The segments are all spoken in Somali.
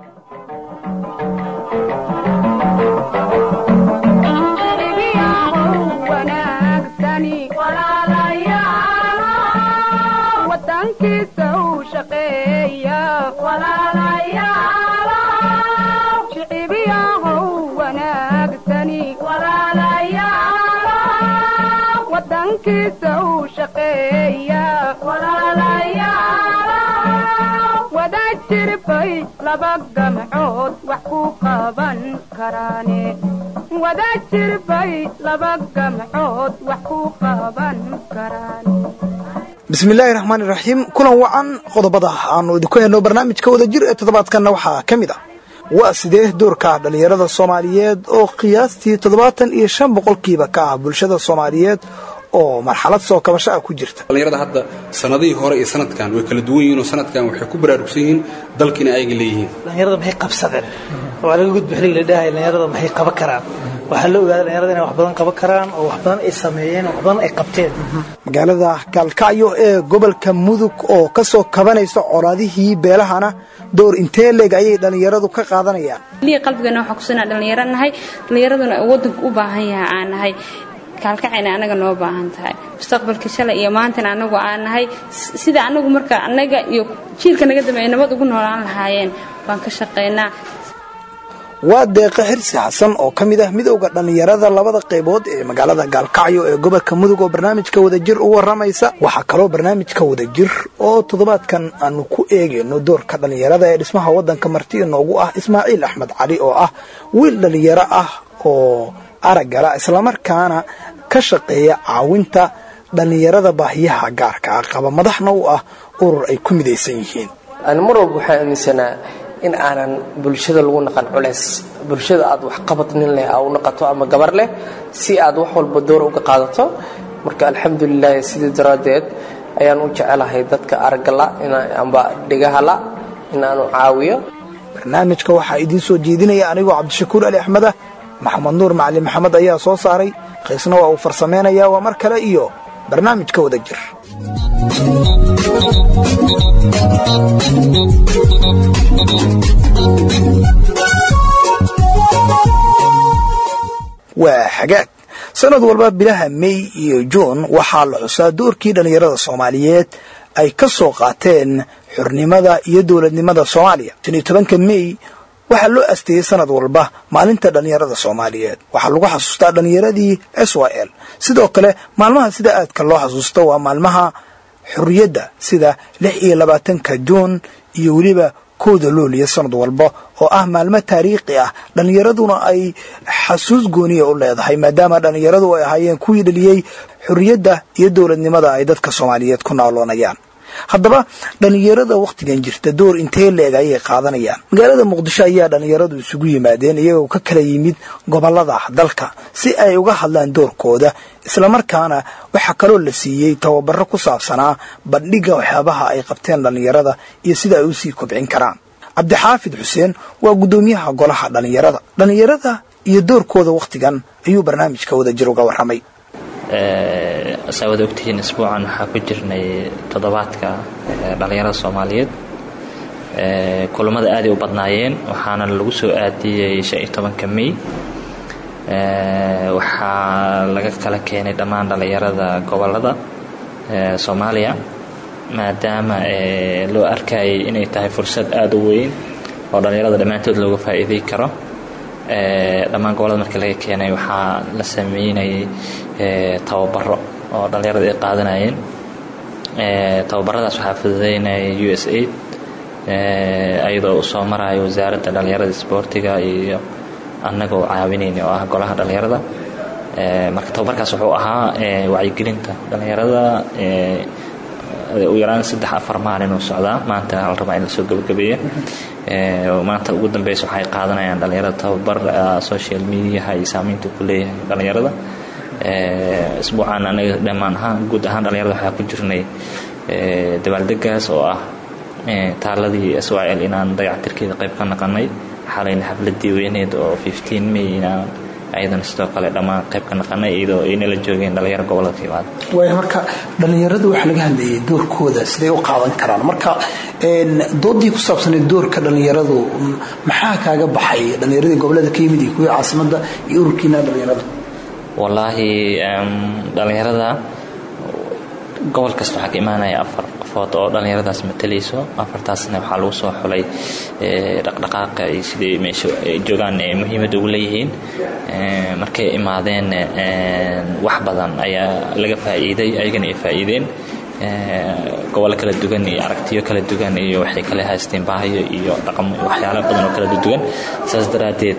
laba gamcood wax ku qaban karaane wada jirbay laba gamcood wax ku qaban karaan bismillaahi raxmaani raxiim kulan wacan qodobada aanu idinku helno barnaamijka wada jir ee toddobaadkanna waxaa ka mid ah waa sidee doorka dhallinyarada soomaaliyeed oo qiyaastii toddobaatan iyo shan boqolkiiba ka ah bulshada soomaaliyeed oo marxalad soo kabasho ah ku jirta dhallinyarada hadda sanadihii hore iyo sanadkan way kala duwan yihiin oo sanadkan waxay ku baraarugsan yihiin dalkiina ayaga leeyihiin dhallinyarada maxay qabsadeen waa laga gudba xiligi la dhahay dhallinyarada maxay qaban karaan waxaa la ogaaday dhallinyarada inay wax badan qaban karaan oo wax badan ay sameeyeen wax badan ay qabteen magaalada gaalkacyo ee gobolka mudug oo ka soo kabanaysa colaadihii beelahana door intee leeg ayay dhallinyaradu ka qaadanayaan liya qalbigeena waxaa kusinaa dhallinyaro nahay dhallinyaraduna waddanku u baahan yahay aan nahay kaalkacayna anaga noo baahan tahay mustaqbalka shalay iyo maantana anagu aan nahay sida anagu marka anaga iyo jiilka naga dambeeya nabad ugu noolaan lahaayeen baan ka shaqaynaa waa deeqa xirsi xasan oo ka mid ah midowda dhallinyarada labada qaybood ee magaalada gaalkacyo ee gobolka mudug oo barnaamijka wadajir u waramaysa waxaa kaloo barnaamijka wadajir oo toddobaadkan aanu ku eegayno doorka dhallinyarada ee dhismaha waddanka marti inoogu ah ismaaciil axmed cali oo ah wiil dhallinyaro ah oo araggala islamarkaana ka shaqeeya caawinta dhallinyarada baahiyaha gaarka ah qaba madaxna u ah urur ay ku midaysan yihiin ani mar walba waxaa aaminsanaa in aanan bulshada lagu naqan culays bulshada aad waxqabad nin leh aa u naqato ama gabar leh si aad wax walba door uga qaadato marka alxamdulilahi sidii daraaddeed ayaan u jecelahay dadka araggala amba dhigahala inaanu caawiyo barnaamijka waxaa idiin soo jeedinaya anigoo cabdishakuur ali axmed ah maxamed nuur macalin maxamed ayaa soo saaray qiisna waa uu farsamaynayaa waa mar kale iyo barnaamijka wada jir waa xagaag sanad walba bilaha mey iyo juun waxaa la xusaa doorkii dhallinyarada soomaaliyeed ay ka soo qaateen xurnimada iyo dowladnimada soomaaliya shan iyo tobanka mey waxaa loo asteeyey sanad walba maalinta dhallinyarada soomaaliyeed waxaa lagu xasuustaa dhallinyaradii s y l sidoo kale maalmaha sida aadka loo xasuusto waa maalmaha xurriyadda sida lix iyo labaatanka juun iyo weliba kowda looliya sanad walba oo ah maalmo taariikhi ah dhallinyaraduna ay xasuus gooniya u leedahay maadaama dhallinyaradu ay ahaayeen kuwii dhaliyey xurriyadda iyo dowladnimada ay dadka soomaaliyeed ku naaloonayaan haddaba dhallinyarada wakhtigan jirta door intee leeg ayay qaadanayaan magaalada muqdisho ayaa dhallinyaradu isugu yimaadeen iyagoo ka kala yimid gobolada dalka si ay uga hadlaan doorkooda islamarkaana waxaa kaloo la siiyey tababaro ku saabsanaa bandhigga waxyaabaha ay qabteen dhallinyarada iyo sida ay usii kobcin karaan cabdixaafid xuseen waa guddoomiyaha golaha dhallinyarada dhallinyarada iyo doorkooda wakhtigan ayuu barnaamijka wadajir uga warramay saa wada ogtihiin isbuucan waxaa ku jirnay toddobaadka dhallinyarada soomaaliyeed kulammada aaday u badnaayeen waxaana lagu soo aadiyey shan iyo tobanka mey waxaa laga kala keenay dhammaan dhallinyarada gobolada soomaaliya maadaama loo arkayay inay tahay fursad aada u weyn oo dhallinyarada dhammaantood looga faa'iidey karo dhammaan gobolada markii laga keenay waxaa la sameynayay tababaro oo dhallinyarada ay qaadanayeen tababaradaas waxaa fududeynaya u s aid ayadoo uu soo marayo wasaaradda dhallinyarada isboortiga iyo annagoo caawinayna oo ah golaha dhallinyarada marka tababarkaas wuxuu ahaa wacyigelinta dhallinyarada u yaraan saddex afar maalin uu socdaa maanta la rabaa in lasoo gabagabeeya maanta ugu dambeysa waxay qaadanayaan dhallinyarada tababar social mediaha iyo saamaynta ku leeyahay dhallinyarada isbuucaan anaga dhammaan ahaan guud ahaan dhallinyarada waxaa ku jirnay dabaaldegaas oo ah taaladii s y l inaan dayactirkeeda qayb ka naqanay xalayna xafladii weyneed oo may inaan ayadana sidoo kale dhammaan qayb ka naqanay iyadoo aynala joogeen dhalinyaro gobolada ka yimaada waaya marka dhallinyaradu waxaa laga hadlayay doorkooda siday u qaadan karaan marka doodii ku saabsaneed doorka dhallinyaradu maxaa kaaga baxay dhallinyaradii gobolada ka yimid iyo kuwii caasimadda iyo ururkiina dhallinyarada wallaahi dhallinyarada gobol kasta waxaa ka imaanaya afar qofood oo dhallinyaradaas matalayso afartaasna waxaa lagu soo xulay dhaqdhaqaaqa iyo siday meesha joogaan ee muhiimadda ugu leeyihiin markay imaadeen wax badan ayaa laga faa'iiday ayagana ay faa'iideen gobollo kala duwan iyo aragtiyo kala duwan iyo waxay kale haysteen baahiyo iyo dhaqamo waxyaalo badan oo kala duwan saas daraaddeed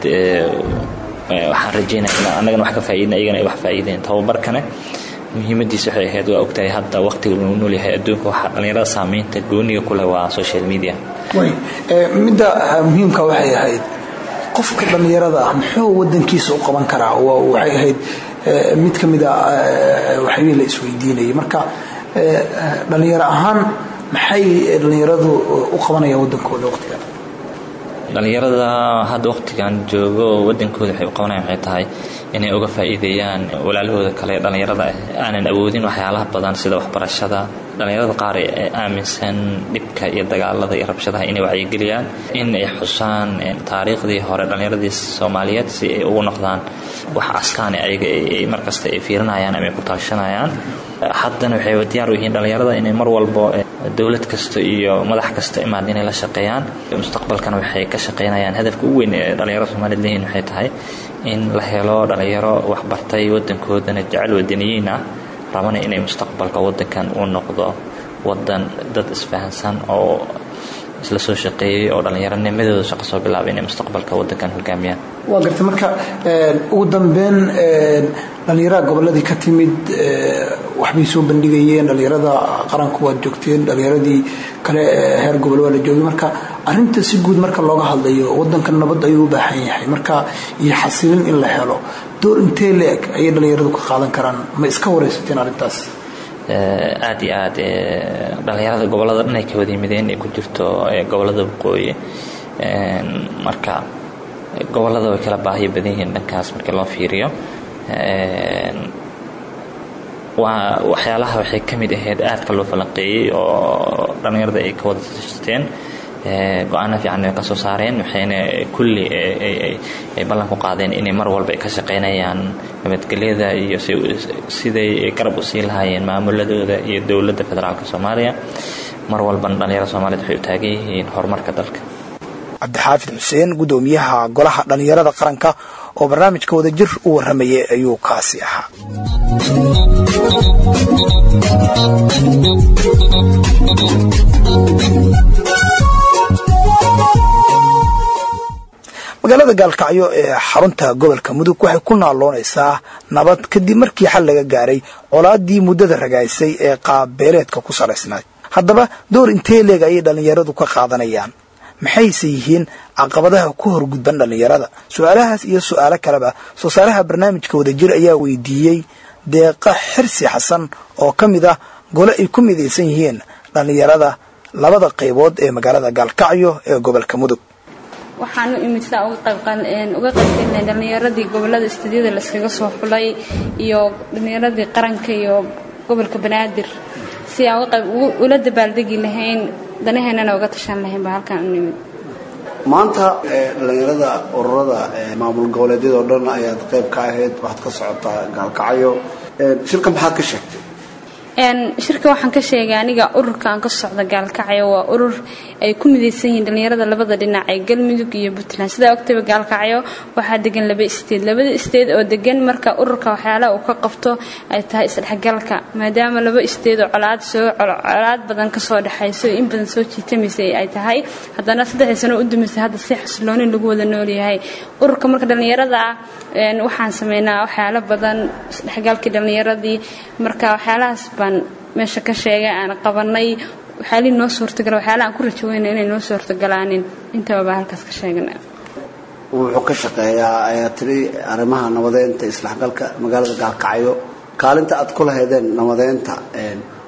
waxaan rajeynaya in annagana wax ka faa'iidin ayagana ay wax faa'iideen tababarkane muhiimadiis waxay ahayd waa ogtahay hadda waqtiga lagu nool yahay adduunka waxaa dhallinyarada saamaynta gooniga ku leh waa social media way midda muhiimka waxay ahayd qofka dhallinyarada ah muxuu wadankiisa u qaban karaa waxay ahayd mid ka mida waxyii la isweydiinayay marka dhallinyaro ahaan maxay dhallinyaradu u qabanayaan wadankooda waqtigan dhallinyarada hadda waqtigan joogo wadankooda waxay u qabanayaan waxay tahay inay uga faa'iideeyaan walaalahooda kale dhallinyarada ah aanan awoodin waxyaalaha badan sida waxbarashada dhallinyarada qaar ee aaminsan dhibka iyo dagaalada iyo rabshadaha inay wacyigeliyaan in ay xusaan taariikhdii hore dhallinyaradii soomaaliyeed si ay ugu noqdaan wax askaane ayaga ay markasta ay fiirinayaan ama ay ku taashanayaan haddana waxay diyaar u yihiin dhallinyarada inay mar walbo dowlad kasta iyo madax kasta imaad inay la shaqeeyaan mustaqbalkana waxay ka shaqeynayaan hadafka ugu weyn ee dhallinyarada soomaaliyed leeyihin waxay tahay in la helo dhallinyaro waxbartay wadankoodana jecel wadaniyiin ah rabana inay mustaqbalka wadankan uu noqdo wadan dad isfahansan oo isla soo shaqeeyey oo dhallinyaronimadooda shaqo soo bilaabay inay mustaqbalka wadankan hogaamiyaan waa gartay marka ugu dambeyn dhallinyarada goboladii ka timid waxbay soo bandhigayeen dhallinyarada qaranku waad joogteen dhallinyaradii kale heer gobol waa la joogay marka arinta si guud marka looga hadlayo wadankan nabad ayuu u baahan yahay marka iyo xasilin in la helo door intee le-eg ayay dhallinyaradu ka qaadan karaan ma iska waraysateen arrintaas aad iyo aad dhallinyarada gobolada dhan ay ka wada yimideen ay ku jirto gobolada waqooyi marka gobolada way kala baahiyo badan yihiin dhankaas markii loo fiiriyo waa waxyaalaha waxay ka mid ahayd aadka loo falanqeeyey oo dhallinyarada ay ka wada tashateen go-aano fiican ay ka soo saareen waxayna kulli ay ballan ku qaadeen inay mar walba ay ka shaqaynayaan nabadgelyada iyo siday garab u sii lahaayeen maamuladooda iyo dowladda federaalka soomaaliya mar walbana dhallinyarada soomaaliyed waxay u taagan yihiin horumarka dalka cabdixaafid xuseen gudoomiyaha golaha dhallinyarada qaranka oo barnaamijka wadajir u warramayay ayuu kaasi ahaa magaalada gaalkacyo ee xarunta gobolka mudug waxay ku naaloonaysaa nabad kadib markii xal laga gaaray colaadii muddada ragaysay ee qaabbeeleedka ku salaysnayd haddaba door intee leeg ayay dhallinyaradu ka qaadanayaan maxayse yihiin caqabadaha ku horgudban dhallinyarada su-aalahaas iyo su-aalo kaleba soo saaraha barnaamijka wadajir ayaa weydiiyey deeqa xirsi xasan oo ka mid ah gole ay ku midaysan yihiin dhallinyarada labada qaybood ee magaalada gaalkacyo ee gobolka mudug waxaan u imid saa uga qaybgalnay dhallinyaradii gobolada istuudyada layskaga soo xulay iyo dhallinyaradii qaranka iyo gobolka banaadir si aan ula dabaaldegi lahayn danaheennana uga tashan lahayn baa halkaan u nimid maanta dhallinyarada ururada maamul goboleedyada oo dhan ayaad qayb ka ahayd waxaad ka socotaa gaalkacyo shirka maxaad ka sheegtay shirka waxaan ka sheegay aniga ururka aan ka socda gaalkacyo waa urur ay ku midaysan yihiin dhallinyarada labada dhinac ee galmudug iyo puntland sidaa ogtaba gaalkacyo waxaa degan laba isteed labada isteed oo degan marka ururka waxyaalaha uu ka qabto ay tahay isdhexgalka maadaama laba isteed oo colaad soo colaad badan kasoo dhexayso in badan soo jiitamaysay ay tahay haddana saddexdii sano u dumaysay hadda si xasiloonin lagu wada noolyahay ururka marka dhallinyarada ah waxaan sameynaa waxyaalo badan isdhexgalkii dhallinyaradii marka waxyaalahaas baan meesha ka sheegay aan qabanay waxyaalihii noo suurtagala waxyaalaha aan ku rajaweyna inay noo suurtagalaanin intaba baa halkaas ka sheegana wuxuu ka shaqeeyaa ayaa tiri arrimaha nabadeynta isdhexgalka magaalada gaalkacyo kaalinta aad ku lahaydeen nabadeynta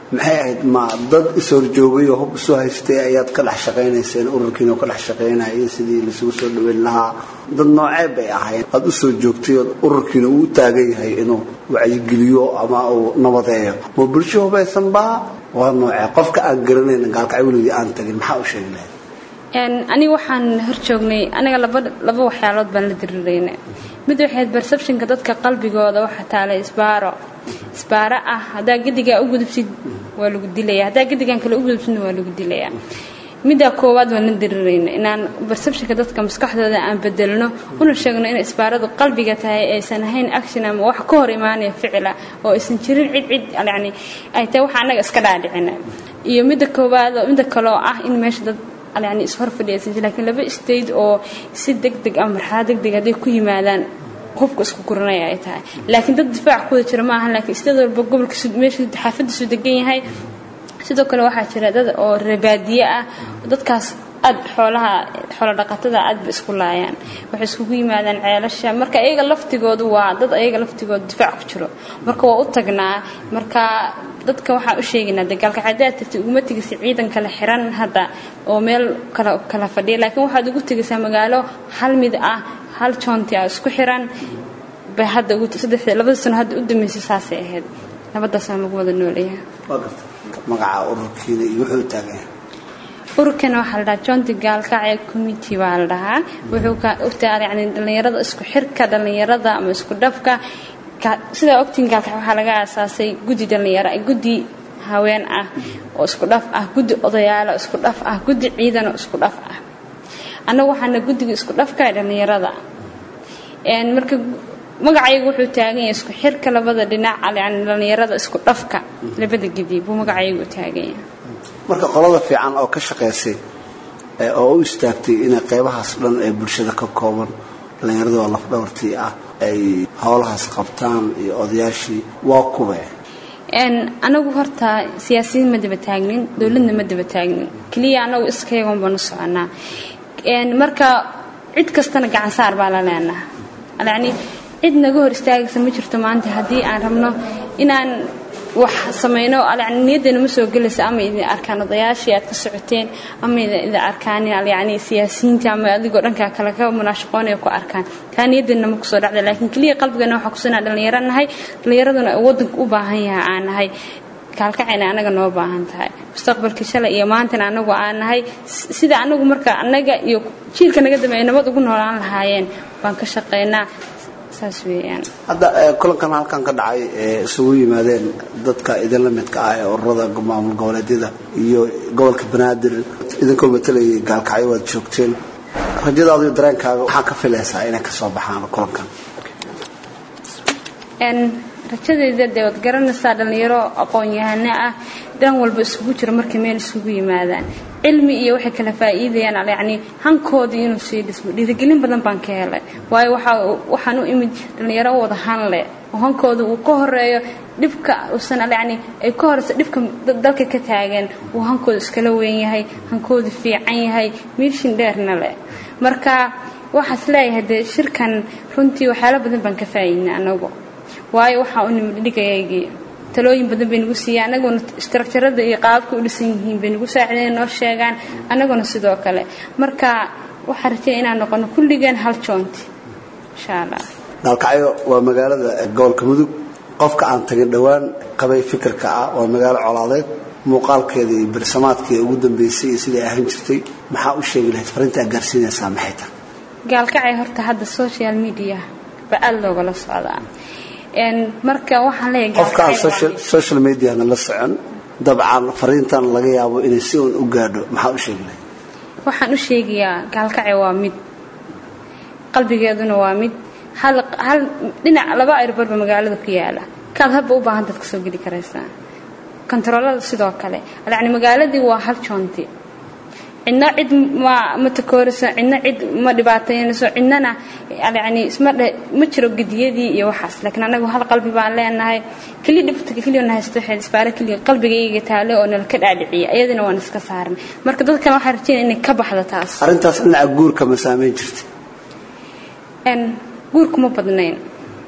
maxay ahayd ma dad is-horjoogay oo hub isu haystay ayaad ka dhex shaqaynayseen ururkiina oo ka dhex shaqaynayay sidii laisugu soo dhaweyn lahaa dad noocee bay ahayn aada usoo joogtay oo ururkiina uu u taagan yahay inuu wacyigeliyo ama uu nabadeeyo ma bulsho hubaysan baa waa noocee qofka aan garanayn gaalkacay weligii aan tagin maxaa u sheegi lahayd aniga waxaan hor joognay aniga laba laba waxyaalood baan la dirirayna mid waxayd perceptionka dadka qalbigooda waxa taalay isbaaro isbaaro ah haddaa gedigaa u gudubsid waa lagu dilaya haddaa gedigan kale u gudubsidna waa lagu dilaya middaa koowaad waan la dirirayna inaan perceptionka dadka maskaxdooda aan bedelno una sheegno in isbaaradu qalbiga tahay aysan ahayn action ama wax ka hor imaanaya ficila oo aysan jirin cid cid yani ay tahay waxa annaga iska dhaadhicina iyo midda koowaad oo midda kaloo ah in meesha dad yani ishor fadhiyaysan jirin laakiin laba state oo si degdeg ama marxalad degdeg hadday ku yimaadaan hubka isku guranaya ay tahay laakiin dad difaac kuwada jira ma ahan laakiin state walba gobolka meesha xaafadiisu degan yahay sidoo kale waxaa jira dad oo rebaadiye ah dadkaas aad xoolaha xoolo dhaqatada aad ba isku laayaan waxay iskugu yimaadaan ceelasha marka iyaga laftigoodu waa dad ayaga laftigooda difaac ku jiro marka waa u tagnaa marka dadka waxaan u sheegaynaa dagaalka haddaad tagtay uguma tegaysa ciidan kala xiran hadda oo meel kala kala fadhiya laakiin waxaad ugu tegaysaa magaalo hal mid ah hal joonti ah isku xiran bay hadda ugu saddexda labada sano hadda u dambeysay saasay ahayd labadaasaan lagu wada nooleeyahay waa garta magaca ururkiina iyo wuxuu u taagan yahay ururkana waxaa la dhahaa jonti gaalkacya committee baa la dhahaa wuxuu ka ogtaa yani dhallinyarada isku xirka dhallinyarada ama isku dhafka sidaa ogtiin gaalkac waxaa laga aasaasay guddi dhallinyaro guddi haween ah oo isku dhaf ah guddi odayaalo isku dhaf ah guddi ciidan oo isku dhaf ah annagu waxaana guddiga isku dhafka ee dhallinyarada marka magacaygu wuxuu taagan yahay isku xirka labada dhinac yani dhallinyarada isku dhafka labada gidi buu magacaygu taagan yahay marka qolada fiican oo ka shaqaysay oo u istaagtay inay qaybahaas dhan ee bulshada ka kooban dhallinyarada oo lafdhabartii ah ay howlahaas qabtaan iyo odayaashii waa kube anagu horta siyaasiyiin ma daba taagnin dowladna ma daba taagnin keliya anagu iskayagon baanu soconaa marka cid kastana gacan saar baa la leenaha yani cid naga hor istaagaysa ma jirto maanta haddii aan rabno inaan wax samayno yani niyaddeena ma soo gelaysa ama idin arkaan odayaashii aad ka socoteen ama idin arkaan yani siyaasiyiinta ama adigoo dhankaa kale ka munaashaqoonaya ku arkaan taa niyaddeena ma kusoo dhacda laakiin keliya qalbigana waxaa kusanaa dhallinyaro nahay dhallinyaraduna waddanka u baahan yahay aan nahay kaalkacayna anaga noo baahan tahay mustaqbalka shalay iyo maantana anagu aan nahay sida anagu marka anaga iyo jiilka naga dambeeya nabad ugu noolaan lahaayeen baan ka shaqaynaa saas weeyaan hadda kulankan halkan ka dhacay ee isugu yimaadeen dadka idinla midka ah ee ururada maamul goboleedyada iyo gobolka banaadir idinkoo matalayay gaalkacyo waad joogteen rajadaada iyo dareenkaaga waxaa ka filaysaa inay ka soo baxaan kulankan rajadayda dee waad garanaysaa dhallinyaro aqoon-yahano ah dhan walba isugu jiro markay meel isugu yimaadaan cilmi iyo waxay kala faa'iidayaan yacni hankoodii inuu sii dhismo dhiirigelin badan baan ka helay waayo waxaa waxaan u imid dhallinyaro u wada han leh oo hankooda uu ka horeeyo dhibka uusan yacni ay ka horeyso dhibka dalka ka taagan uu hankooda iskala weyn yahay hankooda fiican yahay miishin dheerna leh marka waxaas leeyahay dee shirkan runtii waxyaalo badan baan ka faa'iidnay anagu waayo waxaa u nimid dhigayaygii talooyin badan bay nagu siiyaan anaguna istructurada iyo qaababka u dhisan yihiin bay nagu saacideen noo sheegaan anaguna sidoo kale marka waxaa rajaya inaan noqono kulligeen hal joonti insha allah gaalkacyo waa magaalada gobolka mudug qofka aan tagin dhowaan qabay fikirka ah waa magaalo colaadeed muuqaalkeeda iyo bersamaadkeeda ugu dambeysay iyo siday ahaan jirtay maxaa u sheegi lahayd farinta aad gaarsiinaysaa maxay tahay gaalkacay horta hadda social media ba aada loogala socdaa marka waxaan leeyahay qofkaan social mediana la socon dabcan fariintan laga yaabo inay si uun u gaadho maxaa u sheegi lahayd waxaan u sheegayaa gaalkacay waa mid qalbigeeduna waa mid hal hal dhinac laba airborba magaalada ku yaala kaad habba u baahan taad kasoo geli karaysaa kontaroolada sidoo kale yacni magaaladii waa hal joonti cidna cid ma ma takooriso cidna cid ma dhibaataynayso cidnana yacni isma dhe ma jiro gediyadii iyo waxaas laakiin anagu hal qalbi baan leenahay keliya dhibta keliya na haysto waxay isbaare keliya qalbigayga taale oo nala ka dhaadhiciya ayadana waan iska saarnay marka dadkan waxaa rajeynaya inay ka baxdo taas arrintaas dhinaca guurka ma saameyn jirta guurku ma badnayn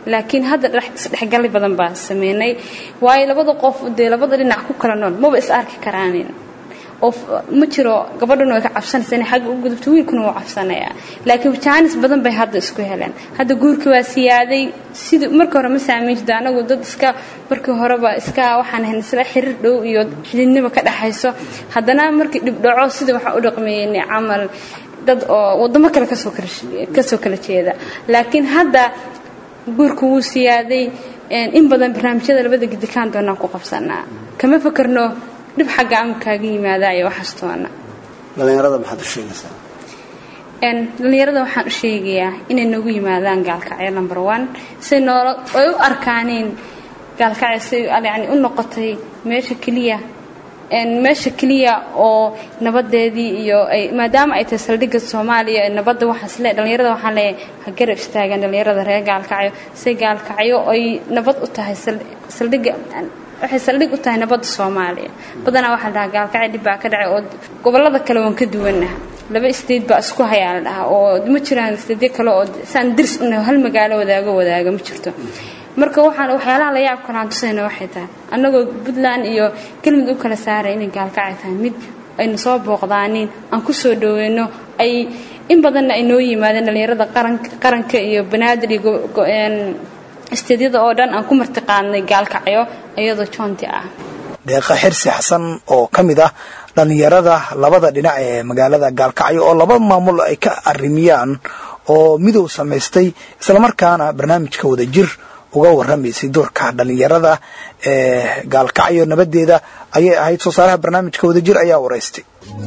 laakiin hadda isdhexgali badan baa sameynay waayo labada qof dee labada dhinac ku kala nool maba is arki karaanin oo ma jiro gabadhuna way ka cabsanaysa inay xagga u gudubto wiilkuna wuu cabsanayaa laakiin jaanis badan bay hadda isku heleen hadda guurkii waa siyaaday sidii markii hore ma saamayn jirto anagu dad iska markii horeba iska waxaan ahayn isla xiriir dhow iyo xididnimo ka dhexayso haddana markii dhibdhaco sidii waxaan u dhaqmeeynay camal dad oo wadamo kale kasoo kala kasoo kala jeeda laakiin hadda guurku wuu siyaaday in badan barnaamijyada labada gidikaan doonaan ku qabsanaa kama fakarno dhib xagga ama kaaga yimaada iyo waxaastoona dhallinyarada maxaad u sheegaysaa dhallinyarada waxaan u sheegayaa inay noogu yimaadaan gaalkacyo number one say noolo ay u arkaaniin gaalkacyo say yani u noqotay meesha keliya meesha keliya oo nabadeedii iyo ay maadaama ay tahay saldhigga soomaaliya nabadda waxaas le dhallinyarada waxaan leeyahay ha garab istaagaan dhallinyarada reer gaalkacyo say gaalkacyo ay nabad u tahay saldhigga waxay saldhig u tahay nabadda soomaaliya badanaa waxaa la dhahaa gaalkacyo dhib baa ka dhacay oo gobollada kale waan ka duwannaha laba state baa isku hayaa la dhahaa oo ma jiraan stateyo kale oo saan dirs unahay hal magaalo wadaago wadaaga ma jirto marka waxaan waxyaalaha la yaab kalaan tusayna waxay tahay annagoo puntland iyo kelmid u kala saaray inay gaalkacyo tahay mid ayna soo booqdaaniin aan ku soo dhoweyno ay in badanna ay noo yimaadeen dhallinyarada qaranka iyo banaadir iyo isteedyada oo dhan aan ku martiqaadnay gaalkacyo iyadoo joonti ah deeqa xirsi xasan oo ka mid ah dhallinyarada labada dhinac ee magaalada gaalkacyo oo laba maamul ay ka arrimiyaan oo midow samaystay islamarkaana barnaamijka wada jir uga warramaysay doorka dhallinyarada ee gaalkacyo nabadeeda ayay ahayd soo saaraha barnaamijka wada jir ayaa waraystay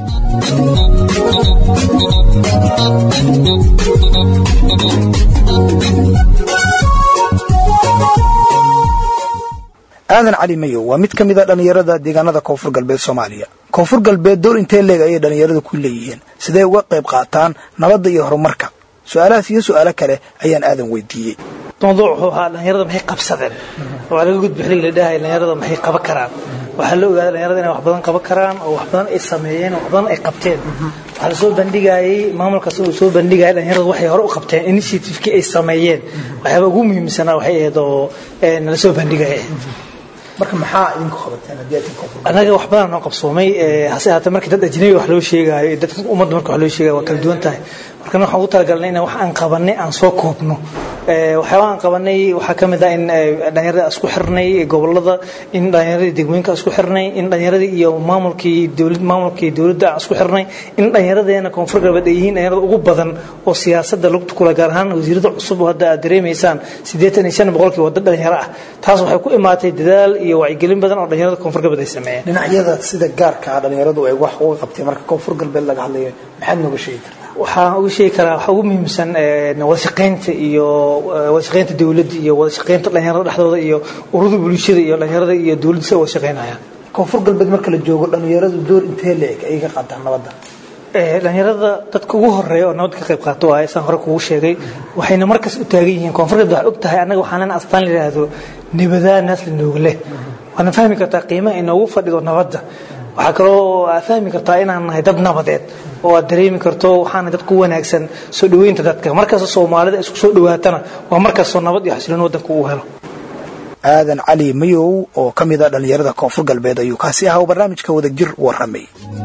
aadan cali mayow waa mid ka mid a dhallinyarada deegaanada koonfur galbeed soomaaliya koonfur galbeed door intee leeg ayay dhallinyaradu ku leeyihiin sidee uga qayb qaataan nabadda iyo horumarka su-aalahaas iyo su-aalo kale ayaan aadan weydiiyey mawduuc wuxuu ahaa dhallinyarada maxay qabsadeen waa laga gudbi xiligi la dhahay dhallinyarada maxay qaban karaan waxaa la ogaaday dhallinyarada inay wax badan qaban karaan oo wax badan ay sameeyeen oo wax badan ay qabteen waxaa lasoo bandhigayay maamulkaas uu soo bandhigayay dhallinyarada waxay hore u qabteen initiativekii ay sameeyeen waxyaaba ugu muhiimsanaa waxay ahayd oo nala soo bandhigaya marka maxaa idinku qabateen haddii aad koonfur annaga wax badan noo qabsoomay hase ahaatee markii dad ajnabi wax loo sheegaayo dadka ummadda marka wax loo sheegayo waa kala duwan tahay markana waxaan ugu talagalnay in wax aan qabanay aan soo koobno waxyaabaha aan qabanay waxaa ka mid ah in dhallinyarada isku xirnay gobolada in dhallinyaradii degmooyinka isku xirnay in dhallinyaradii iyo maamulkii dowlad maamulkii dowladda aan isku xirnay in dhallinyaradeena koonfur galbeed ay yihiin dhallinyarada ugu badan oo siyaasadda lugta kula gaar ahaan wasiirada cusub oo hadda aad dareemaysaan siddeetan iyo shan boqolkii wadda dhalinyaro ah taas waxay ku imaatay dadaal iyo wacyigelin badan oo dhallinyarada koonfur galbeed ay sameeyeen dhinacyada sida gaarka ah dhallinyaradu ay wax uga qabteen marka koonfur galbeed laga hadlayo maxaad nooga sheegi kartaa waxaan uga sheegi karaa waxaa ugu muhiimsan wada shaqaynta iyo wada shaqaynta dowladda iyo wada shaqaynta dhallinyarada dhexdooda iyo ururada bulshada iyo dhallinyarada iyo dowladda si wada shaqaynayaan koonfur galbeed marka la joogo dhallinyaradu door intee leeg ay ka qaataan nabadda dhallinyarada dadka ugu horeeya oo nabadda ka qayb qaato waaye saan hore kugu sheegay waxayna markaas u taagan yihiin koonfur galbeed waxay og tahay annaga waxaan lena astaan la yidhaahdo nibadaa naas la nooga leh waana fahmi kartaa qiimaha inoogu fadhido nabadda waxaa kaloo aad fahmi kartaa inaan nahay dad nabadeed oo aad dareemi karto waxaana dad ku wanaagsan soo dhoweynta dadka markasta soomaalida isku soo dhowaatana waa markastoo nabad iyo xasiloon waddanka uu helo aadan cali mayow oo ka mid a dhallinyarada koonfur galbeed ayuu kaasi ahaa oo barnaamijka wada jir warramay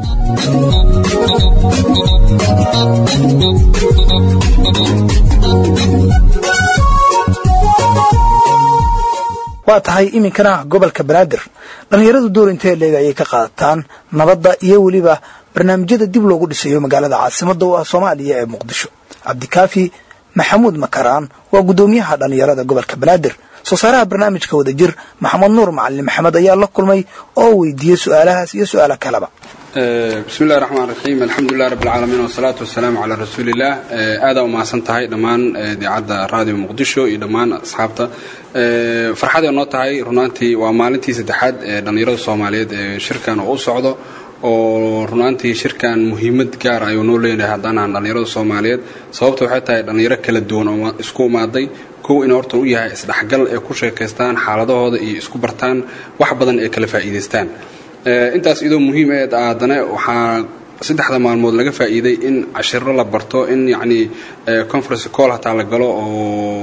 waa tahay iminkana gobolka banaadir dhallinyaradu door intee leeg ayay ka qaadataan nabadda iyo weliba barnaamijyada dib loogu dhisayo magaalada caasimadda oo ah soomaaliya ee muqdisho cabdikaafi maxamuud makaraan waa guddoomiyaha dhallinyarada gobolka banaadir soo saaraha barnaamijka wada jir maxamed nuur macalin maxamed ayaa la kulmay oo weydiiyey su-aalahaas iyo su-aalo kaleba bismi illahi raxmaan raxiim alxamdulilah rabb alcaalamiin wasalaatu wasalaamu calaa rasuuliillah aadaa umahadsan tahay dhammaan idaacadda raadiyo muqdisho iyo dhammaan asxaabta farxaday noo tahay runaantii waa maalintii saddexaad ee dhallinyarada soomaaliyeed ee shirkan oo u socdo oo runaantii shirkan muhiimad gaar ayuu noo leenahay haddaan ahan dhallinyarada soomaaliyeed sababta waxay tahay dhallinyaro kala duwan oo isku imaaday kow in horta u yahay isdhexgal ee ku sheekaystaan xaaladahooda iyo isku bartaan wax badan ee kala faa'iidaystaan intaas idoo muhiim eed haddana waxaa saddexda maalmood laga faa'iiday in cashiro la barto in yacni conference call hataa la galo oo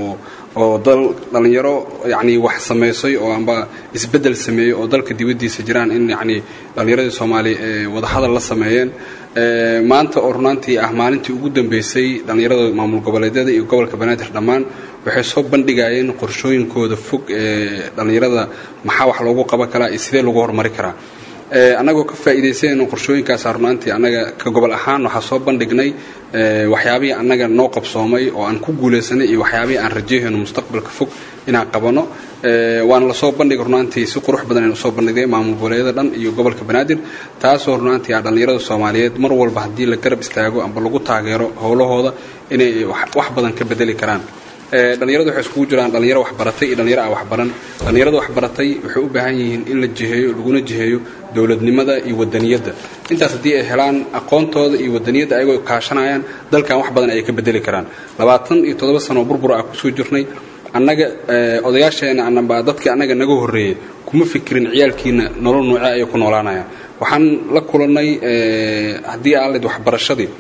oo dal dhallinyaro yacni wax samaysay oo amba isbeddel sameeyey oo dalka dibaddiisa jiraan in yacni dhallinyaradii soomaaliya ee wadahadal la sameeyeen maanta oo runaantii ah maalintii ugu dambeysay dhallinyarada maamul goboleedyada iyo gobolka banaadir dhammaan waxay soo bandhigayeen qorshooyinkooda fog ee dhallinyarada maxaa wax loogu qaban karaa iyo sidee lagu horumari karaa annagoo ka faa'iidaysanayno qorshooyinkaasa runaantii annaga ka gobol ahaan waxaa soo bandhignay waxyaabihii annaga noo qabsoomay oo aan ku guulaysanay iyo waxyaabihii aan rajayhayno mustaqbalka fog inaan qabanno waana lasoo bandhigay runaantii si qurux badan aynu usoo bandhigay maamul goboleedyada dhan iyo gobolka banaadir taasoo runaantii ah dhallinyarada soomaaliyeed mar walba haddii la garab istaago amba lagu taageero howlahooda inay wax badan ka bedeli karaan dhallinyaradu waxay iskugu jiraan dhallinyaro waxbaratay iyo dhallinyaro aan waxbaran dhallinyarada waxbaratay waxay u baahan yihiin in la jiheeyo laguna jiheeyo dowladnimada iyo wadaniyadda intaas haddii ay helaan aqoontooda iyo wadaniyadda ayagoo kaashanayaan dalkan wax badan ayay ka bedeli karaan labaatan iyo toddoba sano burbur ah kusoo jirnay annaga odayaasheena anaba dadkii annaga naga horreeyey kuma fikirin ciyaalkiina nolol noocee ayay ku noolaanayaan waxaan la kulannay haddii aalid waxbarashadii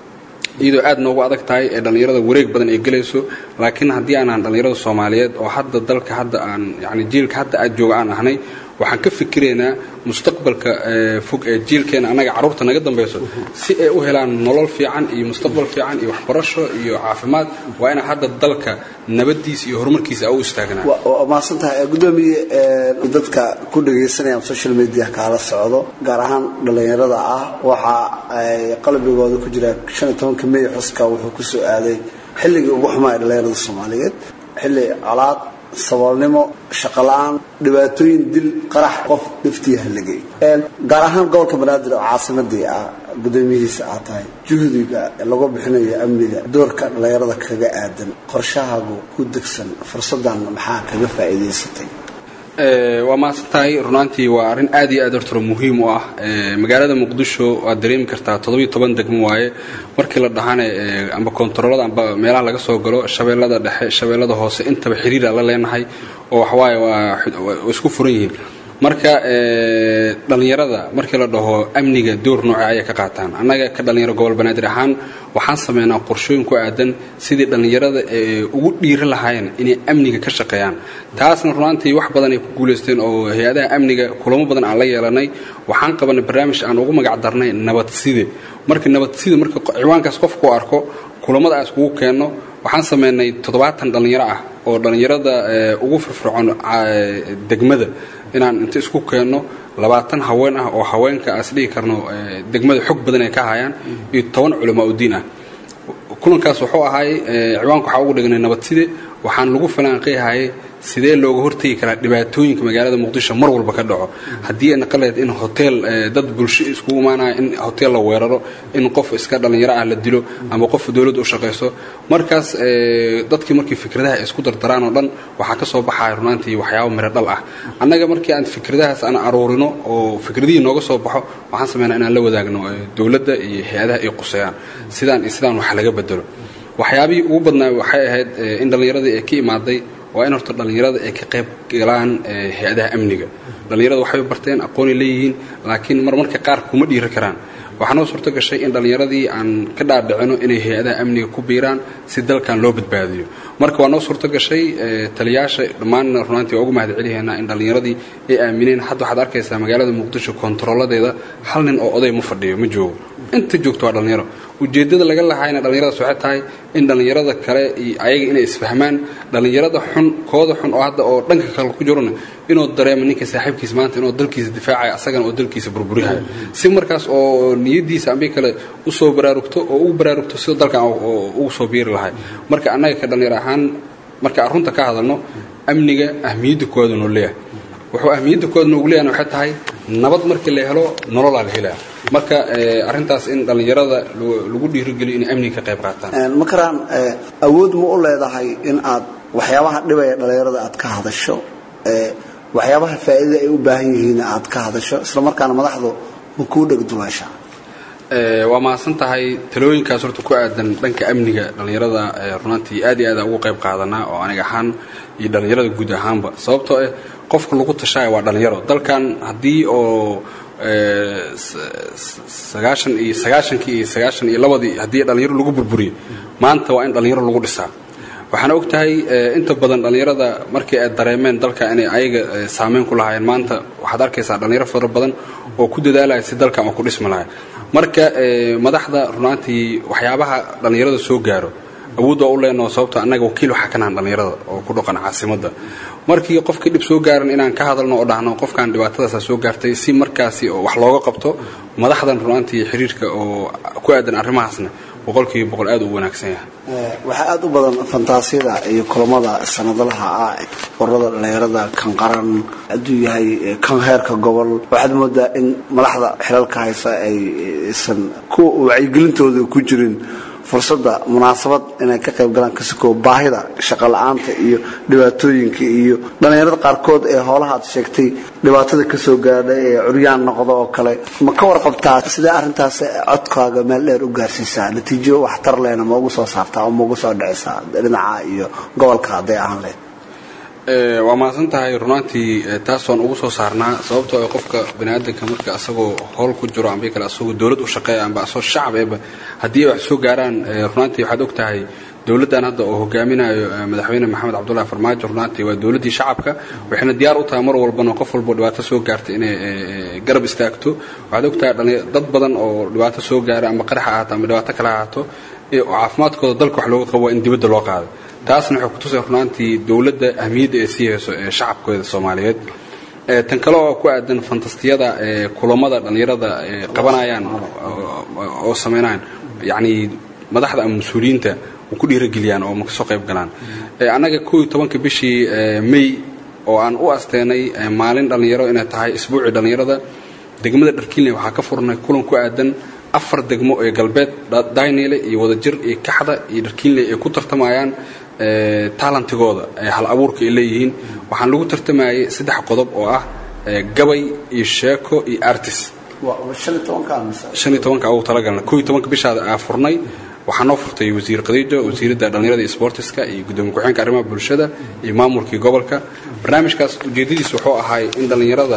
iyadoo aad noogu adag tahay ee dhallinyarada wareeg badan ay gelayso laakiin haddii aanaan dhallinyarada soomaaliyeed oo hadda dalka hadda aan yani jiilka hadda aad jooga aan ahnay waxaan ka fikiraynaa mustaqbalka fog ee jiilkeena annaga carruurta naga dambayso si ay u helaan nolol fiican iyo mustaqbal fiican iyo waxbarasho iyo caafimaad waa inaan hadda dalka nabadiisa iyo horumarkiisa u istaagnaa waa mahadsantahay gudoomiye dadka ku dhagaysanaya social media kaala socdo gaar ahaan dhallinyarada ah waxa ay qalbigooda ku jira shan iyo tobanka may xuska wuxuu ku soo aaday xilligii ugu xumaa ee dhallinyarada soomaaliyeed xilli colaad saboolnimo shaqo la-aan dhibaatooyin dil qarax qof dhiftii halligay gaar ahaan gobolka banaadir oo caasimadii ah gudoomiyihiisa aad tahay juhdiga lagu bixinayo amniga doorka dhallinyarada kaga aadan qorshahaagu ku degsan fursadan maxaa kaga faa'iidaysatay waa mahadsan tahay runaantii waa arrin aad iyo aad hortaro muhiim u ah magaalada muqdisho waad dareemi kartaa toddobiyo toban degmo waaye markii la dhahane amba kontaroolada amba meelaha laga soo galo shabeellada dhexe shabeellada hoose intaba xiriira la leenahay oo waxawaaye waa isku furan yihiin marka dhallinyarada markii la dhaho amniga door nooca ayay ka qaataan annaga ka dhallinyaro gobol banaadir ahaan waxaan sameynaa qorshooyin ku aadan sidii dhallinyarada ugu dhiiri lahaayeen inay amniga ka shaqeeyaan taasna runaantii wax badan ay ku guulaysteen oo hay-adaha amniga kulamo badan aan la yeelanay waxaan qabanay barnaamij aan ugu magac darnay nabadside marka nabadside marka ciwaankaas qofku arko kulamada aan iskugu keenno waxaan sameynay toddobaatan dhallinyaro ah oo dhallinyarada ugu firfircoon degmada inaan inta isku keenno labaatan haween ah oo haweenka aas dhihi karno degmada xog badan ay ka hayaan iyo toban culamaa udiin ah kulankaas wuxuu ahaay ciwaanka waxaa ugu dhignay nabadside waxaan lagu falanqeeyahayay sidee looga hortegi karaa dhibaatooyinka magaalada muqdisho mar walba ka dhaco haddii ay naqaleed in hotel dad bulsho iskugu imaanaya in hotel la weeraro in qof iska dhallinyaro ah la dilo ama qof dowladda u shaqayso markaas dadkii markii fikradaha ay isku dardaraan oo dhan waxaa ka soo baxaya runaantii waxyaabo miro dhal ah annaga markii aan fikradahaas aan aruurino oo fikradihii nooga soo baxo waxaan sameynaa inaan la wadaagno dowladda iyo hay-adaha ay quseeyaan sidaan iyo sidaan wax laga bedelo waxyaabihii ugu badnaa waxay ahayd in dhallinyaradii ay ka imaaday waa in horta dhallinyarada ay ka qayb galaan hay-adaha amniga dhallinyarada waxay barteen aqoonay leeyihiin laakiin mar marka qaar kuma dhiiri karaan waxaa noo suurto gashay in dhallinyaradii aan ka dhaadhicino inay hay-adaha amniga ku biiraan si dalkan loo badbaadiyo marka waa noo suurto gashay taliyaasha dhammaanna runaantii waa ugu mahad celihaynaa in dhallinyaradii ay aamineen hadda waxaad arkaysaa magaalada muqdisho kontarooladeeda hal nin oo oday ma fadhiyo ma joogo inta joogto waa dhallinyaro ujeeddada laga lahaayna dhallinyaradaas waxay tahay in dhallinyarada kale iyo ayaga inay isfahmaan dhallinyarada xun kooda xun oo hadda oo dhanka kale ku jirona inuu dareemo ninka saaxiibkiisa maanta inuu dalkiisa difaacaya asagana oo dalkiisa burburihayo si markaas oo niyadiisa ambi kale usoo baraarugto oo ugu baraarugto sida dalkan ugu soo biiri lahay marka annaga ka dhallinyaro ahaan marka arunta ka hadalno amniga ahmiyadda kooda noo leeyahay wuxuu ahmiyadda kooda noogu leeyahay waxay tahay nabad markii la helo nololaa la helaa marka arintaas in dhallinyarada lagu dhiirigeliyo inay amniga ka qayb qaataan makaraan awood ma u leedahay in aad waxyaabaha dhibaya dhallinyarada aad ka hadasho waxyaabaha faa'iidada ay u baahan yihiin aad ka hadasho isla markaana madaxdu ma kuu dhegduleesha waa mahadsan tahay talooyinkaas horta ku aadan dhanka amniga dhallinyarada runaantii aad iyo aad ugu qayb qaadanaa oo aniga ahaan iyo dhallinyarada guud ahaanba sababtoo ah qofka lagu tashaaya waa dhallinyaro dalkan haddii oo sagaashan iyo sagaashankii iyo sagaashan iyo labadii haddii dhallinyaro lagu burburiyo maanta waa in dhallinyaro lagu dhisaa waxaana og tahay inta badan dhallinyarada markii ay dareemeen dalka inay ayaga saameyn ku lahaayeen maanta waxaad arkaysaa dhallinyaro fara badan oo ku dadaalaya si dalkan oo ku dhismi lahay marka madaxda runaantii waxyaabaha dhallinyarada soo gaaro awood waa u leenaho sababto annaga wakiil waxaa ka nahan dhallinyarada oo ku dhaqan caasimadda markii qofkii dhib soo gaaran inaan ka hadalno oo dhahno qofkan dhibaatadaasa soo gaartay si markaasi oo wax looga qabto madaxdan runaantii xiriirka oo ku aadan arrimahaasna boqolkiiba boqol aad u wanaagsan yahay waxaa aada u badan fantaasiyada iyo kulamada sanadlaha ah ururada dhallinyarada kan qaran hadduu yahay kan heerka gobol waxaad moodaa in madaxda xilalka haysa aysan ku wacyigelintooda ku jirin fursadda munaasabad inay ka qayb galaan kasukoo baahida shaqo la-aanta iyo dhibaatooyinka iyo dhallinyarada qaarkood ee hoolaha aad sheegtay dhibaatada kasoo gaadha ee curyaan noqda oo kale ma ka warqabtaa sidee arrintaas codkaaga meel dheer u gaarsiisaa natiijo waxtar lehna ma ugu soo saartaa oo ma ugu soo dhicisaa dhinaca iyo gobolka hadday ahaan lehed waa mahadsan tahay runaantii taas waan ugu soo saarnaa sababtoo qofka baniaadanka marka asagoo howl ku jiro amba kale asagoo dowlad u shaqeeya amba asagoo shacab eeba haddii ay wax soo gaaraan runaantii waxaad og tahay dowladdan hadda oo hogaaminayo madaxweyne maxamed cabdullahi farmaajo runaantii waa dowladdii shacabka waxayna diyaar u tahay mar walbana qof walbo dhibaato soo gaarta inay garab istaagto waxaad og tahay dad badan oo dhibaato soo gaara ama qarax ahaato ama dhibaato kale ahaato caafimaadkooda dalka wax looga qabo in dibadda loo qaado taasna waxay kutusay runaantii dowladda ahmiyadda ee sii hayso ee shacabkooda soomaaliyeed tan kale oo ku aadan fantastiyada kulamada dhallinyarada qabanayaan oo sameynayaan yacni madaxda ama mas-uuliyiinta ku dhiirageliyaan oo ma kasoo qayb galaan annaga kow iyo tobanka bishii may oo aan u asteenay maalin dhallinyaro inay tahay isbuucii dhallinyarada degmada dharkiinle waxaa ka furnay kulan ku aadan afar degmo ee galbeed daynile iyo wadajir iyo kaxda iyo dharkiinle ay ku tartamayaan taalantigooda hal abuurka ay leeyihiin waxaan lagu tartamayay saddex qodob oo ah gabay iyo sheeko iyo artis tobanka ugu talagalna ko iyo tobanka bishaada aa furnay waxaa noo furtay wasiir khadiijo wasiiradda dhallinyarada iyo sportiska iyo gudoomiye ku-xeenka arrimaha bulshada iyo maamulkii gobolka barnaamijkaas ujeedadiis wuxuu ahaay in dhallinyarada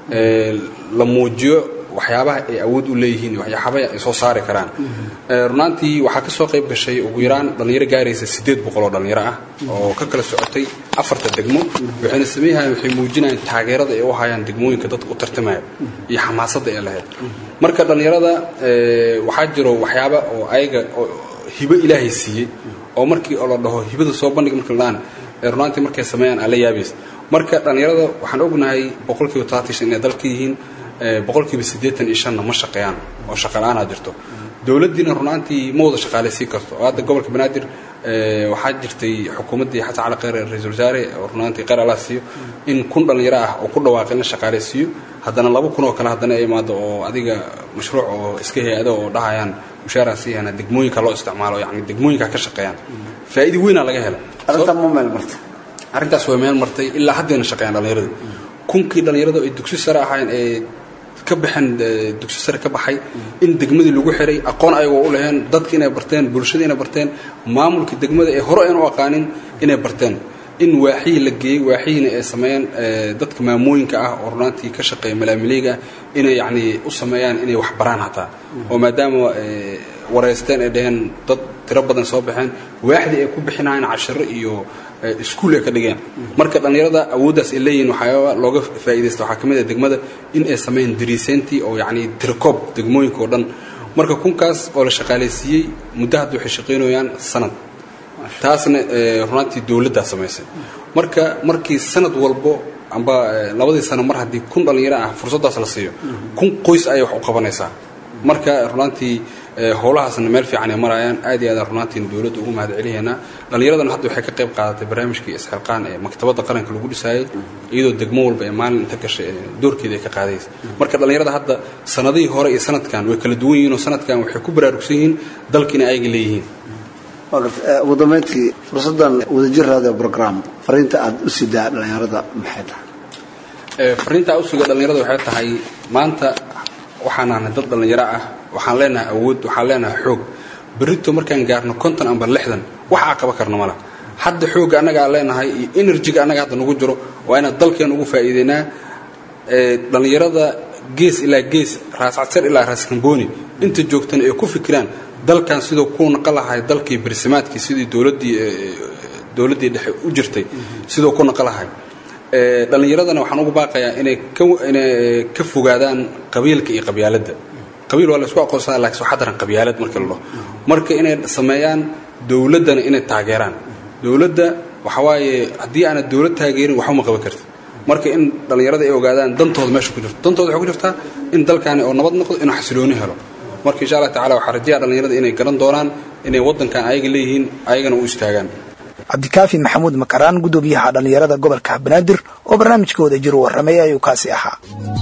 la muujiyo waxyaabaha ay awood u leeyihiin iyo waxyaabaha ay soo saari karaan runaantii waxaa ka soo qayb gashay ugu yaraan dhallinyaro gaaraysa siddeed boqol oo dhallinyaro ah oo ka kala socotay afarta degmo waxayna sameeyahayaan waxay muujinayaan taageerada ay u hayaan degmooyinka dadka u tartamaya iyo xamaasadda ay lahayd marka dhallinyarada waxaa jiro waxyaaba oo ayaga hibo ilaahay siiyey oo markii la dhaho hibada soo bandhig marka la dhahan runaantii markay sameeyaan aa la yaabaysa marka dhallinyarada waxaan ognahay boqolkiiba talaatan inay dalka yihiin boqolkiiba siddeetan iyo shanna ma shaqeeyaan oo shaqala-aanaa jirto dowladdiina runaantii ma wada shaqaalaysiin karto oo hadda gobolka banaadir waxaa jirtay xukuumaddii xasan cali kheyr ra-iisul wasaare oo runaantii kheyr allah siiyo in kun dhallinyaro ah oo ku dhawaaqay in la shaqaalaysiiyo haddana laba kun oo kale haddana ay imaado oo adiga mashruuc oo iska hay-ado oo dhahayaan mushaaraa siiyana degmooyinka loo isticmaalo yacni degmooyinka ka shaqeeyaan faa'iido weynaa laga hela arrintan ma meel martay arrintaas waa meel martay ilaa haddayna shaqeeyaan dhallinyarada kunkii dhallinyarada ay dugsi sare ahaayeen ee ka baxeen dugsi sare ka baxay in degmadii lagu xiray aqoon ayagoo u laheen dadki inay barteen bulshada inay barteen maamulkii degmada ee hore aynu u aqaanin inay barteen in waaxihii la geeyey waaxihiina ay sameeyeen dadka maamooyinka ah oo runaantii ka shaqeeya malaamiliga inay yacni u sameeyaan inay wax baraan hataa oo maadaama wareysteen ay dhaheen dad tiro badan soo baxeen waaxdii ay ku bixinayaan cashiro iyo iskuul ay ka dhigeen marka dhallinyarada awooddaas ay leeyihiin waxyaaba looga faa'iidaysta waxaa ka mid ah degmada in ay sameeyeen dariisayntii oo yacni tirikoob degmooyinka oo dhan marka kunkaas oo la shaqaalaysiiyey muddo hadda waxay shaqaynayaan sanad taasna runaantii dowladdaa samaysay marka markii sanad walbo amba labadii sano mar haddii kun dhallinyaro ah fursaddaas la siiyo kun qoys ayay wax u qabanaysaa marka runaantii howlahaasna meel fiican ay marayaan aad iyo aadaan runaantiina dowladda ugu mahad celihaynaa dhallinyaradana hadda waxay ka qayb qaadatay barnaamijkii isxilqaan ee maktabadda qaranka lagu dhisaayey iyadoo degmo walba ee maalin inta gashay doorkeeda ay ka qaadaysa marka dhallinyarada hadda sanadihii hore iyo sanadkan way kala duwan yihiin oo sanadkan waxay ku baraarugsan yihiin dalka inay ayaga leeyihiin ugu dambeyntii fursaddan wadajir radio program fariinta aad u sidaa dhallinyarada maxay tahay fariinta aan u suga dhallinyarada waxay tahay maanta waxaan nahnay dad dhallinyaro ah waxaan leenahay awood waxaan leenahay xoog berrito markaan gaarno konton amba lixdan wax aa qaba karna mala hadda xoogga annaga aan leenahay iyo enerjiga annaga hadda nagu jiro waa inaan dalkeena ugu faa'iideynaa dhallinyarada gees ilaa gees raascadsar ilaa raaskambooni inta joogtana ay ku fikiraan dalkan siduu ku naqan lahay dalkii barsimaadkii sidii dowladdii dowladdii dhexe u jirtay siduu ku naqlahay dhallinyaradana waxaan ugu baaqayaa inay inay ka fogaadaan qabiilka iyo qabyaaladda qabiil waa laysku aqoonsada laakiin waxaa daran qabyaalad marka la dhaho marka inay sameeyaan dowladdana inay taageeraan dowladda waxa waaye haddii aanad dowlad taageerin waxuma qaban karti marka in dhallinyarada ay ogaadaan dantooda meesha ku jirto dantooda waxay ku jirtaa in dalkaani oo nabad noqdo inuu xasilooni helo marka insha allah tacala waxaa rajaya dhallinyarada inay garan doonaan inay waddankan ayaga leeyihiin ayagana u istaagaan cabdikaafi maxamuud makaraan guddoomiyaha dhallinyarada gobolka banaadir oo barnaamijka wada jiro warramay ayuu kaasi ahaa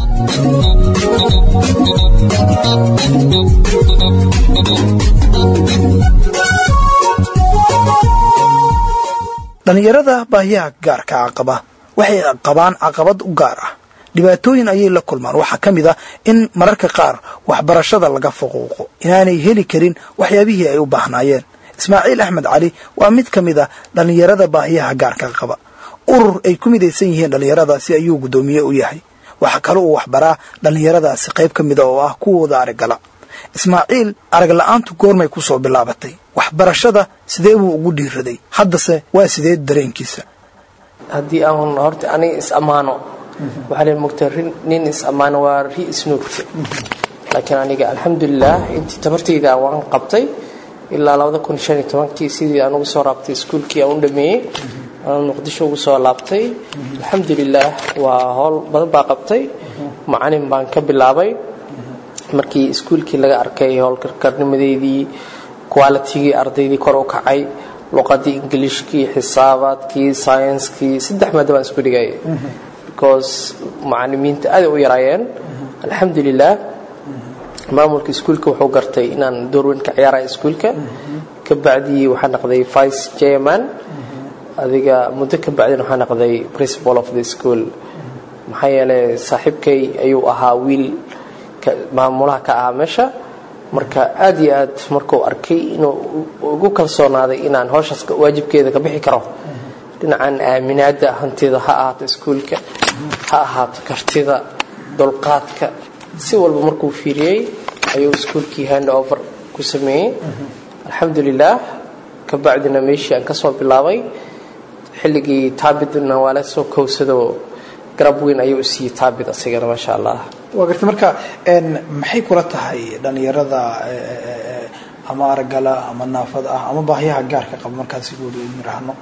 dhallinyarada baahiyaha gaarka caqaba waxay qabaan caqabad u gaar ah dhibaatooyin ayay la kulmaan waxaa ka mid ah in mararka qaar waxbarashada laga faquuqo inaanay heli karin waxyaabihii ay u baahnaayeen ismaaciil axmed cali waa mid ka mid a dhallinyarada baahiyaha gaarka qaba urur ay ku midaysan yihiin dhallinyaradaasi ayuu guddoomiye u yahay waxaa kale uu waxbaraa dhallinyaradaasi qayb ka mida oo ah kuwooda araggala ismaaciil arag la-aantu goormay ku soo bilaabatay waxbarashada sidee buu ugu dhiiraday haddase waa sidee dareenkiisa haddii aan horta aniga is ammaano waxaa leen mogtaa nin is ammaano waa ri isnuugta laakiin aniga alxamdulilah intii tabartayda waan qabtay ilaa labada kun shan iyo tobankii sidii aan ugu soo raabtay iskuulkii aan u dhameeyey aan muqdisho ugu soo laabtay alxamdulilah waa howl badan baa qabtay macalin baan ka bilaabay markii iskuulkii laga arkay howlkarkarnimadeydii qualitigii ardaydii kor u kacay luqadii ingiliishkii xisaabaadkii scienskii saddex maada baan isku dhigay because macalimiinta aaday u yaraayeen alxamdulilah maamulka iskuulka wuxuu gartay inaan doorweyn ka ciyaaraya iskuulka ka bacdii waxaa noqday vice chairman adiga muddo ka bacdina waxaa noqday principal of the school maxaa yeelay saaxiibkay ayuu ahaa wiil maamulaha ka ahaa meesha marka aad iyo aad markuu arkay inuu ugu kalsoonaaday inaan howshaas waajibkeeda ka bixi karo dhinacan aaminaada hantida ha ahaato iskuulka ha ahaato kartida dulqaadka si walba markuu fiiriyey ayuu iskuulkii hand over ku sameeyey alxamdulilah ka bacdina meeshii aan ka soo bilaabay xilligii taabidna waa la soo kowsado garab weyn ayuu u siiyey taabid asigana maasha allah waa garta marka maxay kula tahay dhallinyarada ama aragala ama naafada ah ama baahiyaha gaarka qaba markaan sigooda u miraahno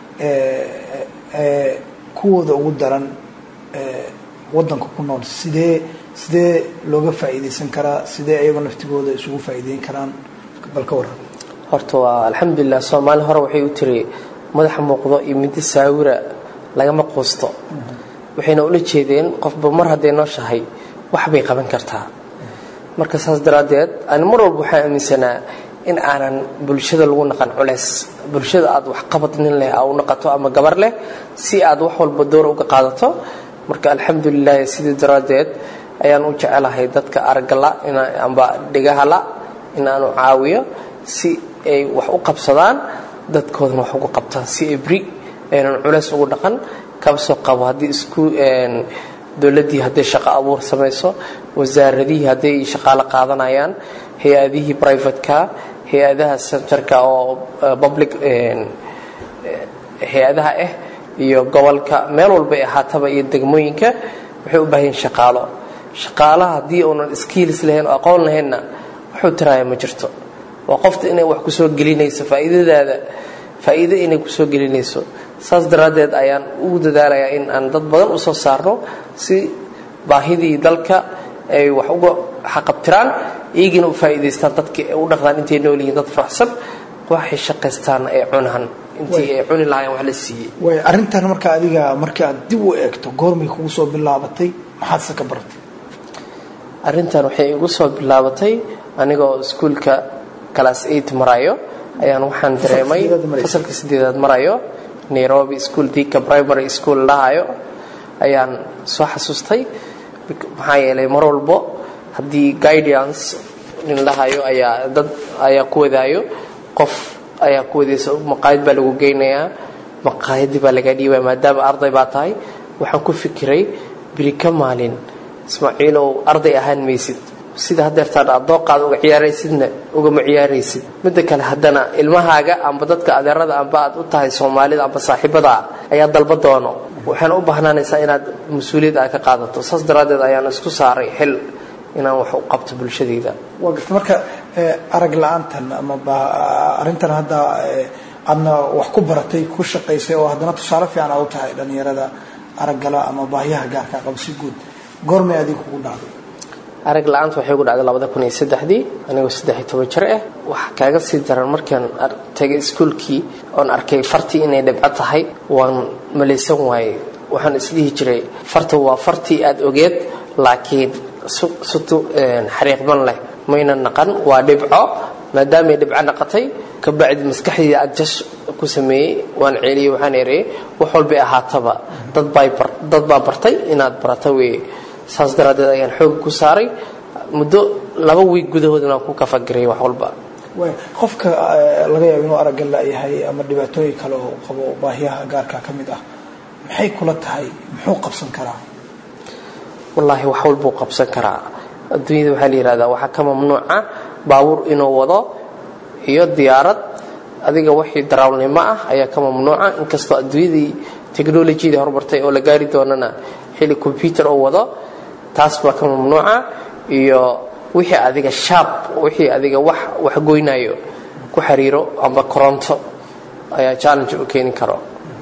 kuwooda ugu daran wadanka ku nool sidee sidee looga faa'iidaysan karaa sidee ayagoo naftigooda isugu faa'iideyn karaan bal ka waran horta waa alxamdulilah soomaali hore waxay u tiri madaxa muuqdo iyo middo saawira lagama quusto waxayna ula jeedeen qofba mar hadday nooshahay wax bay qaban kartaa marka saas daraaddeed ani mar walba waxaan aaminsanaa in aanan bulshada lagu naqan culeys bulshada aad wax qabad nin leh aa u naqato ama gabar leh si aad wax walba door uga qaadato marka alxamdulilah sidii daraaddeed ayaan u jecelahay dadka aragala amba dhegahala in aanu caawiyo si ay wax u qabsadaan dadkoodana wax ugu qabtaan si ay bri aynan culeys ugu dhaqan kaba soo qabo haddii isku dowladdii hadday shaqo abuur samayso wasaaradihii hadday shaqaalo qaadanayaan hay-adihii privateka hay-adaha centerka oo public hay-adaha ah iyo gobolka meel walba ay ahaataba iyo degmooyinka waxay u baahan yihin shaqaalo shaqaalaha haddii uunan skills lahayn oo aqoon lahaynna wuxuu tiraaya ma jirto waa qofta inay wax kusoo gelinayso faa'iidadaada faa'iido inay kusoo gelinayso saas daraaddeed ayaan ugu dadaalayaa in aan dad badan u soo saarno si baahidii dalka ay wax uga xaqabtiraan iyagina u faa'iidaystaan dadkii ay u dhaqdaan intay nool yihiin dad faraxsan waxay shaqaystaanna ay cunaan intii ay cuni lahaayeen wax la siiyey way arrintan marka adiga markii aad dib u eegto goormay kugu soo bilaabatay maxaadse ka baratay arrintan waxay igu soo bilaabatay anigoo iskuulka class eight marayo ayaan waxaan dareemay fasalka sideedaad marayo nairobi school dika primary school lahayo ayaan soo xasuustay maxaa yeelay mar walbo haddii guidance nin lahayo ayaa dad ayaa ku wadaayo qof ayaa ku wadaysa maqaayad baa lagu geynayaa maqaayadii baa laga dhiibaya maadaama arday baa tahay waxaan ku fikiray beri ka maalin ismaaciilow arday ahaan maysid sida hadeertaan aad dooqaada uga ciyaaraysidna ugama ciyaaraysid midda kale haddana ilmahaaga amba dadka adeerada amba aad u tahay soomaalida amba saaxiibada ayaa dalba doono waxaana u baahnaanaysaa inaad mas-uuliyad aad ka qaadato saas daraaddeed ayaan isku saaray xil inaan wax u qabto bulshadayda waa garta marka arag la-aantan ama arrintan hadda aadna wax ku baratay ku shaqaysay oo haddana tusaale fiican aa u tahay dhalinyarada araggala ama baahiyaha gaarka qaba si guud goormay adiga kugu dhacday arag la-aanta waxay gu dhacday labada kun iyo saddexdii anigoo saddex iyo toban jir ah waxa kaaga sii daran markaan tagay iskuolkii oon arkay fartii inay dhibco tahay waan malaysan waayey waxaan isdhihi jiray farta waa fartii aada ogeed laakiin sutu xariiqban leh mayna naqan waa dhibco maadaamay dhibco naqatay kabacdi maskaxdayda aad jas ku sameeyey waan ceeliyey waxaan ereyey wax walbay ahaataba dad baa bartay inaad barata weeye saas daraaddeed ayaan xoog ku saaray muddo laba wiig gudahoodana ku kafagiray wax walba qofka laga yaabo inuu aragga la-yahay ama dhibaatooyin kale oo qabo baahiyaha gaarka ka mid ah maxay kula tahay muxuu qabsan karaa wallaahi wax walbuu qabsan karaa adduunyada waxaa la yihahdaa waxaa ka mamnuuca baabuur inuu wado iyo diyaarad adiga wixii daraawlnimo ah ayaa ka mamnuuca inkastoo adduunyadii technolojiyadii horumartay oo la gaari doonana xili combyuter oo wado taas baa ka mamnuuca iyo wixii adiga shaab wixii adiga wax wax goynayo ku xiriiro amba koronto ayaa challenge u keeni karo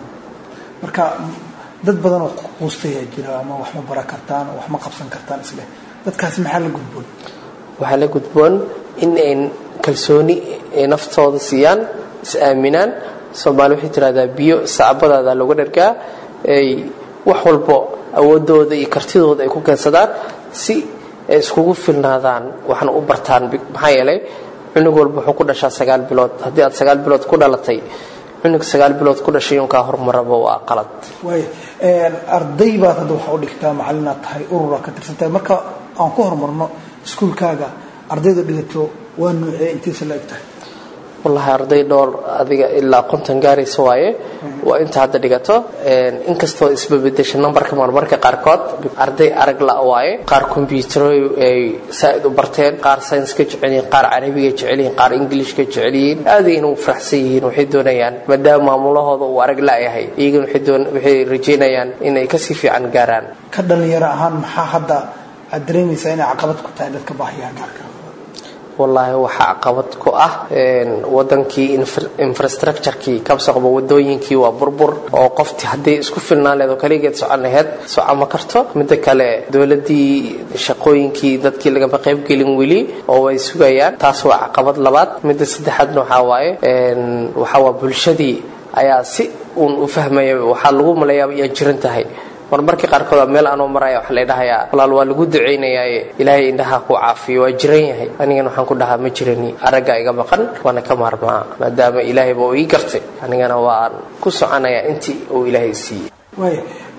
marka dad badan oo quustayaa jira ama wax ma bara kartaan wax ma qabsan kartaan isleh dadkaasi maxaa la gudboon waxaa la gudboon in ay kalsooni ay naftooda siiyaan is aaminaan soomaali waxay tidhahdaa biyo sacbadaada looga dhargaa ay wax walbo awoodooda iyo kartidooda ay ku keensadaan si ay iskugu filnaadaan waxna u bartaan maxaa yeelay cunug walba wuxuu ku dhashaa sagaal bilood haddii aad sagaal bilood ku dhalatay cunug sagaal bilood ku dhashay unkaa horumaraba waa qalad waaya arday baad hadda waxa u dhigtaa macalinaad tahay urura ka tirsantahay marka aan ku horumarno iskuulkaaga ardayda dhigato waa nuucee intiisa la eg tahay wallaahi arday dhowr adiga ilaa konton gaaraysa waaye waa inta hadda dhigato inkastoo isbabedesha numberka marmarka qaarkood arday arag la waaye qaar combyutero ay saa-id u barteen qaar sayniska jecelyihiin qaar carabiga jecelyihiin qaar ingilishka jecelyihiin aadayna u faraxsan yihiin waxay doonayaan maadaama maamulahooda uu arag la-yahay iyagana waxay rajeynayaan inay kasii fiican gaaraan ka dhalinyaro ahaan maxaa hadda aad dareemaysaa inay caqabad ku tahay dadka baahiyaha gaarka wallaahi waxaa caqabad ku ah wadankii infrastructurekii kabsaqba wadooyinkii waa burbur oo qofti hadday isku filnaan leed oo kaligeed socon laheyd soco ma karto midda kale dowladdii shaqooyinkii dadkii lagama qaybgelin weli oo way sugayaan taas waa caqabad labaad midda saddexaadna waxaa waaye waxaa waa bulshadii ayaa si uun u fahmaya waxaa lagu malayaaba iyaa jiran tahay marmarkii qaarkood meel anoo maraya waxa la dhahayaa walaal waa lagu ducaynayaaye ilaahay indhaha ku caafiyo waa jiran yahay anigana waxaan ku dhahaa ma jirani aragga iga maqan waana ka maarmaa maadaama ilaahayba uu ii gartay anigana waan ku soconayaa intii uu ilaahay siiyey waaya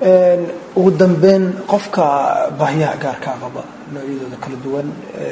ugu dambeyn qofka baahiyaha gaarkaa qaba noocyadooda kala duwan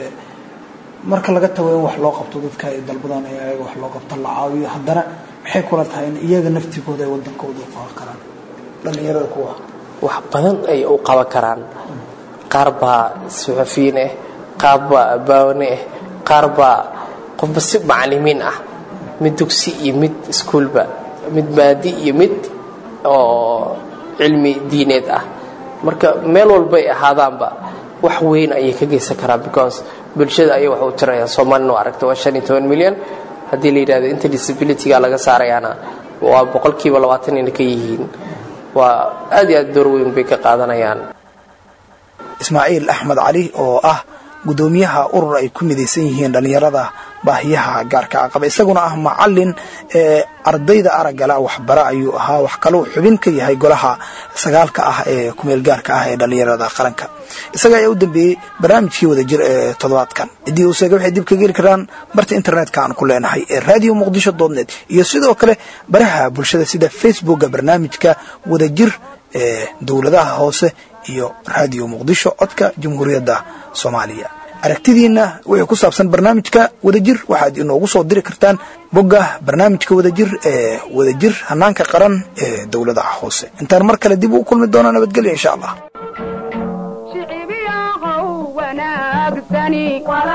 marka laga tago in wax loo qabto dadka ay dalbadaan in ayaga wax loo qabto la caawiyo haddana maxay kula tahay in iyaga naftigooda ay wadankooda u qaban karaan dhallinyarada kuwa wax badan ay u qaban karaan qaar baa suxufiyiin ah qaar baa abaawane ah qaar baa qofba si macalimiin ah mid dugsi iyo mid iskuulba mid maadi iyo mid oo cilmi diineed ah marka meel walbay ahaadaanba wax weyn ayay ka geysan karaan because bulshada ayay wax u tirayaan soomaalina aragta waa shan iyo toban milyan haddii la yidhahdo inta disabilityga laga saarayaana waa boqolkiiba labaatan ina ka yihiin waa aad iyo aad door weyn bay ka qaadanayaan ismaaciil axmed cali oo ah gudoomiyaha urur ay ku midaysan yihiin dhallinyarada baahiyaha gaarka qaba isaguna ah macalin ee ardayda araggala waxbara ayuu ahaa wax kalou xubin ka yahay golaha sagaalka ah ee kumeel gaarka ah ee dhallinyarada qaranka isaga ayaa u dambeeyey barnaamijkii wadajir ee toddobaadkan ciddii uu seega waxay dib ka geli karaan barta internetka aan ku leenahay ee radio muqdisho doodnet iyo sidoo kale baraha bulshada sida facebooka barnaamijka wadajir ee dowladaha hoose iyo radio muqdisho codka jamhuuriyadda soomaaliya aragtidiina wixii ku saabsan barnaamijka wadajir waxaad inoogu soo diri kartaan bogga barnaamijka wadajir ee wadajir hanaanka qaran ee dowladaha hoose intaan mar kale dib u kulmi doona nabadgelyo insha allah shicibiyaqow wanaagsan wanaagsani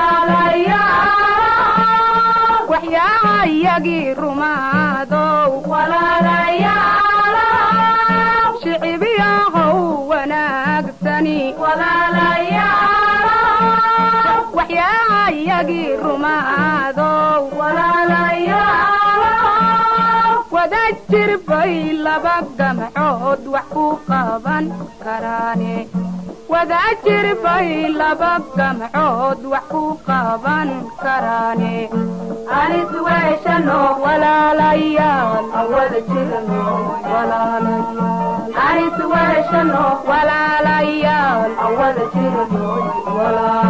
waxyaayagii rumaadow shicibyahow wanaagsani waxyaayagii rumaadow wada jirbay laba gamcood wax ku qaban karaane wada jirbay laba gamcood wax ku qaban karaane anis weeshano walaalayaal awada jirno walaalayaal anis weeshano walaalayaal awada jirno walaalayaal